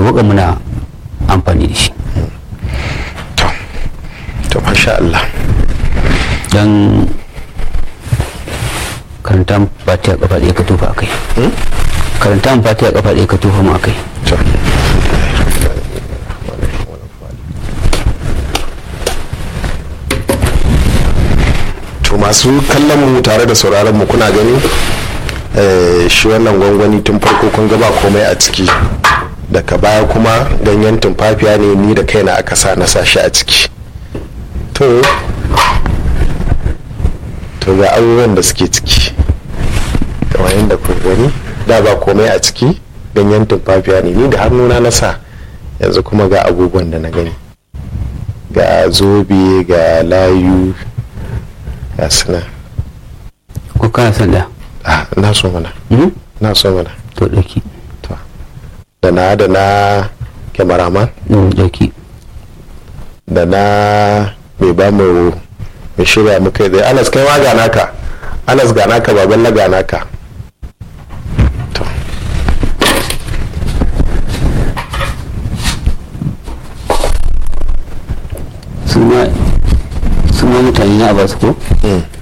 sauƙaƙa muna amfani da shi to to masha Allah don karanta fatiha kafa ɗaya ka tofa a kai karanta fatiha kafa ɗaya ka tofa mu a kai to to masu kallon mu tare da sauraron mu kuna gani eh, shi wannan gwangwani tun farko kun ga ba komai a ciki daga baya kuma ganyen tumfafiya ne ni da kaina aka sa na sa shi a ciki to to ga abubuwan da suke ciki kamar yadda kun gani da ba komai a ciki ganyen tumfafiya ne ni da hannuna na sa yanzu kuma ga abubuwan da na gani ga zobe ga layu ga suna ko kana son da ah, na so mana Hmm? na so mana to ɗauki to da na da na kyamaraman Hmm, ɗauki da na mai ba mu mai shirya muka yi anas kai ma ga naka anas ga naka baban na ga naka to su ma su ma mutane na ba su ko mm.